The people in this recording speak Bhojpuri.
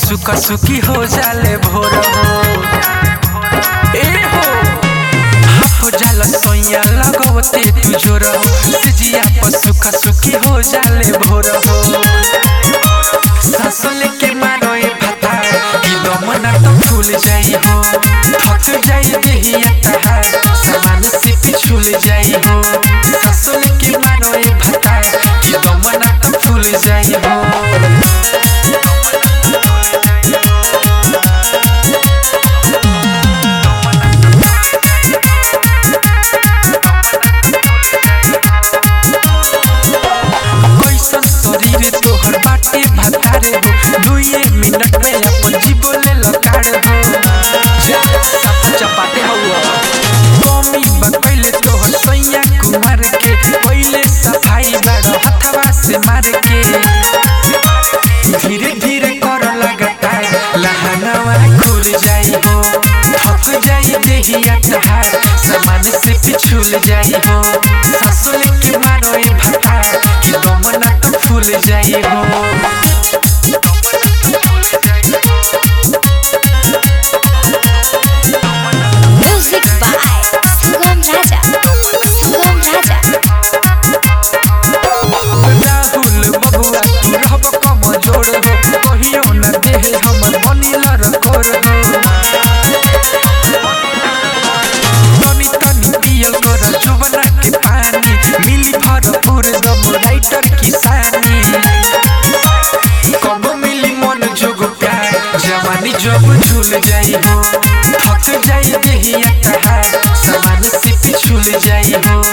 सुका सुकी हो जाले भोर हो ए हो हो जाला सोया लगवते तू जोर हो सिजिया पर सुका सुकी हो जाले भोर हो सांस लेके मारो ए भाता कि दमना तो फूल जाई हो थक जाई देहिया तहार सामान से पिछुल जाई हो सांस लेके मारो ए भाता कि दमना तो फूल जाई हो कैसन शरीर तोहर बाटे भतारे हो दुए मिनट में अपन जीवले लकार हो जा साफ चपाटे हवा कमी बकैले तोहर सैया कुमार के पहिले सफाई बड़ हथवा से मार के धीरे धीरे कर लगता लहंगवा खुल जाई हो थक जाई देहिया तहार सामान से पिछुल जाई हो ससुल के मारो ए भाता कि दमना तो फूल जाई हो Music by Sugam Raja. Sugam Raja. Rahul बबुआ तू रहब कम जोड़ हो कहियो न देह हमर बनिल रकोर हो तनी तनी पियल कर जुबना के पानी मिली भरपूर दम राइटर किसानी कब मिली मन जोग प्यार जवानी जब झूल जाई हो थक जाई देहिया तहार सामान से पिछुल जाई हो